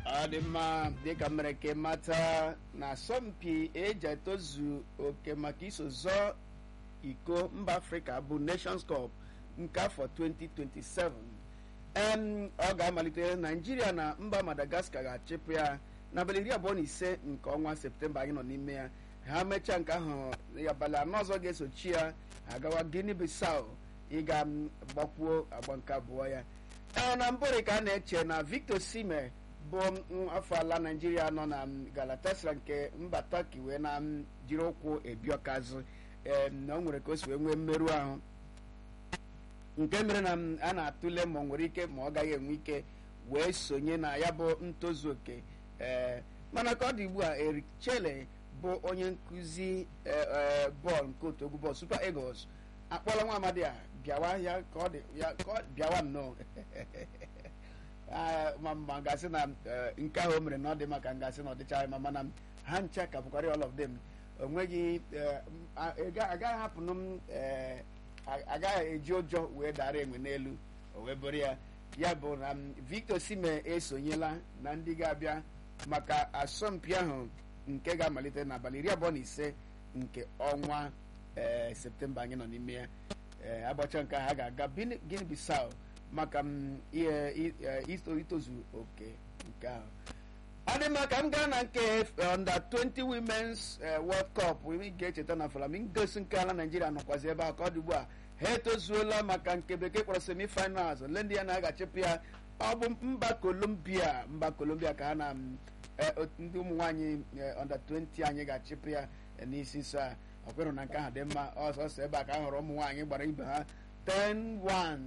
ọ dị mma dịka mere ka mata na asọmpi eji etozu oke maka iso zọọ iko mba afrịka bụ nations cup nke afọ 2027 em ọ ga-amalite naijiria na mba madagascar ga-achịpụ ya n'abalị iri abụọ na ise nke ọnwa septemba anyị nọ n'ime ya ha mechaa nke ahụ abalị anọ ọzọ ga-esochi ya agawa guinea bissau ịga gbakwuo agba nke abụọ ya ee na mbụrị ka a na-eche na victor sime bụ afọ ala naijiria nọ na galatasaray nke mba turkey wee na jiri ụkwụ ebiọkazụ ee na o nwere ka o si wee nwee mmerụ ahụ nke mere na a na-atụle ma ọ nwere ike ma ọ gaghị enwe ike wee sonye na ya bụ ntozu oke ee mana ka ọ dị ugbu a Eric Chelle bụ onye nkụzi bọọlụ nke otu egwu bọọlụ Super Eagles akpọla nwa amadi a bịawa ya ka ọ dị ya ka ọ bịawa nnọọ ma ma gasị na nke ahụ o mere na ọ dị maka ngasị na ọ dịchaghị ma mana ha ncha ka bụkarị all of them onweghị agaghị hapụnụ m agaghị eji ụjọ wee dara enwe n'elu o wee bụrụ ya ya bụ na Victor Sime esonyela na ndị ga-abịa maka asọmpi ahụ nke ga-amalite n'abalị iri abụọ na ise nke ọnwa ee septemba anyị nọ n'ime ya ee agbacha nke ha ga-aga Guinea Bissau maka itozu oke nke ahụ ọ dị mma ka m gaa na nke under 20 women's world cup ị ga-echeta na flamingos nke ala naijiria nọkwazi ebe a ka ọ dị ugbu a ha etozuola maka nke bekee kpọrọ semifinals ole ndị ya na-agachịpụ ya ọ bụ mba colombia mba colombia ka ha na ndị ụmụ nwaanyị under 20 anyị ga-achịpụ ya n'isi nso a ọ kwerụ na nke ahụ dị mma ọsọsọ ebe a ka a hụrụ ụmụ nwaanyị gbara ibe ha 10-1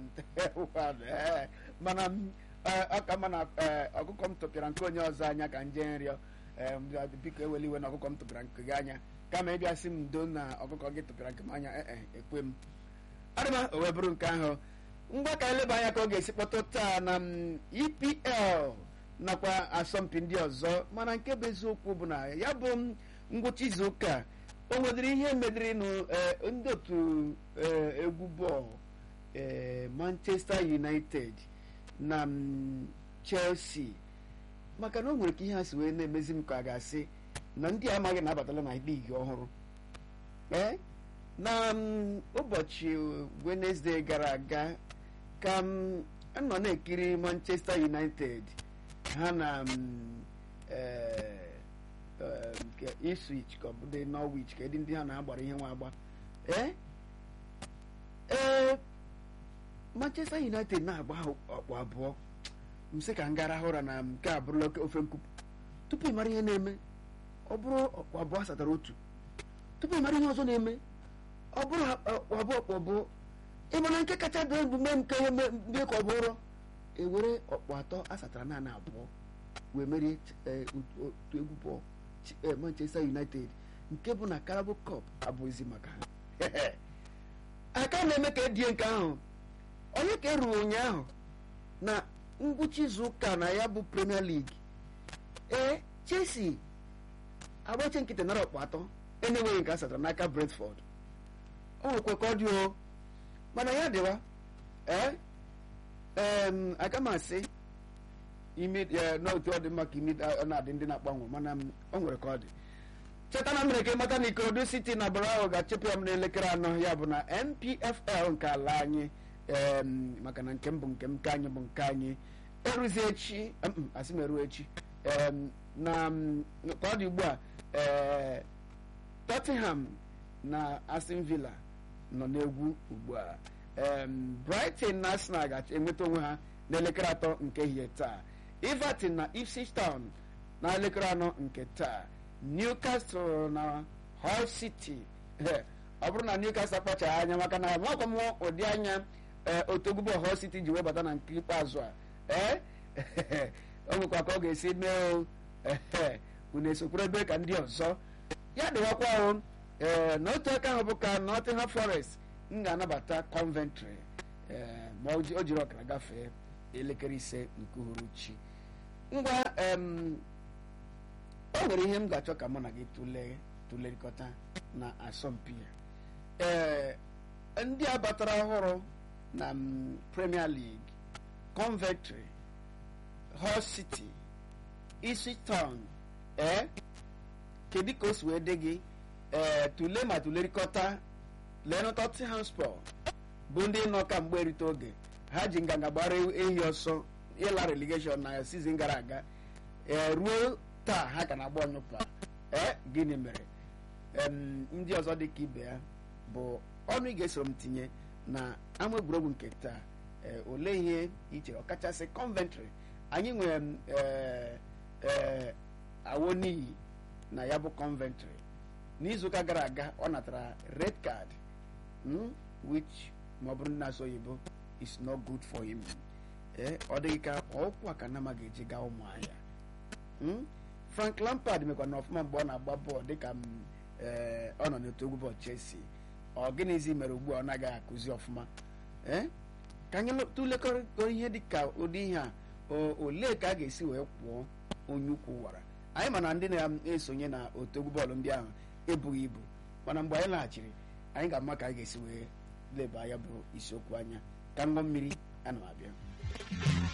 mana ọka ma na ọkụkọ m tụpịara nke onye ọzọ anya ka nje nrịọ biko eweli iwe na ọkụkọ m tụpịara nke gị anya kama ịbịa sị m ndo na ọkụkọ gị tụpịara nke m anya ee ekwe m adịma o wee bụrụ nke ahụ ngwa ka eleba anya ka ọ ga-esi kpọtụ taa na EPL nakwa asọmpi ndị ọzọ mana nke bụ eziokwu bụ na ya bụ ngwụcha izu ụka o nwedịrị ihe medịrị ndị otu egwu bọọlụ Manchester United na Chelsea maka na o nwere ka ihe ha si wee na-emezi m ka a ga-asị na ndị amaghị na-abatala na ligi ọhụrụ ee na ụbọchị Wednesday gara aga ka m nọ na-ekiri Manchester United ha na nke Ipswich ka ọ bụ dị Norwich ka ndị ha na-agbara ihe nwa agba ee ee Manchester United na-agba ọkpụ abụọ m sị ka m gara ụra na nke a bụrụla ofe nkupu tupu ị mara ihe na-eme ọ bụrụ ọkpụ abụọ satara otu tupu ị mara ihe ọzọ na-eme ọ bụrụ ọkpụ abụọ ọkpụ abụọ ị mana nke kacha dị emume nke ihe mee ka ọ bụrụ ewere ọkpụ atọ asatara naanị abụọ wee merie otu egwu bọọlụ Manchester United nke bụ na Carabao Cup abụghịzi maka ha aka na-eme ka edie nke ahụ onye ka eruru ụnyaahụ na ngwụcha izu ụka na ya bụ Premier League ee Chelsea agbache nkịtị nara ọkpụ atọ enweghị nke a satara n'aka Brentford o nwekwa ka ọ dị o mana ya dịwa ee aga m asị n'otu ọ dị mma ka imi ọ na-adị ndị na-agbanwe mana ọ nwere ka ọ dị cheta na mere ka ịmata na Ikorodu City na Barao ga-achịpụ ya m n'elekere anọ ya bụ na NPFL nke ala anyị maka na nke m bụ nke m nke anyị bụ nke anyị eruzi echi asị m eru echi na ka ọ dị ugbu a Tottenham na Aston Villa nọ n'egwu ugbu a Brighton na Arsenal ga-enweta onwe ha n'elekere atọ nke ehihie taa Everton na Ipswich Town na elekere anọ nke taa Newcastle na Hull City ọ bụrụ na Newcastle akpachaghị anya maka na makwa m ụdị anya otogbubo Hull City ji webata na nke ikpeazụ a ee o nwekwa ka ọ ga-esi mee unu esokwuru ebe ka ndị ọzọ ya dịwakwa ahụ ee n'otu aka ahụ bụ ka Nottingham Forest m ga-anabata Coventry ma o jiri ọkara gafee elekere ise nke uhuruchi ngwa o nwere ihe m ga-achọ ka mụ na gị tụlee tụlerịkọta na asọmpi ya ee ndị a batara ọhụrụ na Premier League Coventry Hull City Ipswich Town ee kedu ka o si wee dị gị ee tule ma tulerikọta leenụ Tottenham Hotspur bụ ndị nọ ka mgbe erite oge ha ji nganga gbara ehi ọsọ ịla relegation na season gara aga ee ruo taa ha ka na-agba ọnyụpa ee gịnị mere ndị ọzọ dị ka ibe ya bụ ọnụ ị ga-esoro m tinye na ama egwuregwu nke taa olee ihe ichere ọkachasị Coventry anyị nwere awo n'iyi na ya bụ Coventry n'izuụka gara aga ọ natara red card which ma ọ bụrụ na-asụ oyibo is not good for him ee ọ dịghị ka ọkwa ka nama ga-eji gaa ụmụahịa Frank Lampard mekwa na ọfụma mgbe ọ na-agba bọọlụ dịka ọ nọ n'otu egwu bọọlụ Chelsea ọ gịnịzi mere ugbu a ọ naghị akụzi ọfụma ee ka anyị tụlekọrọ ihe dịka ụdị ihe a olee ka a ga-esi wee kwụọ onye ukwu wara anyị ma na ndị na-esonye na otu egwu bọọlụ ndị ahụ ebughị ibu mana mgbe anyị laghachiri anyị ga-ama ka anyị ga-esi wee leba ya bụ isiokwu anya ka ṅụọ mmiri ana m abịa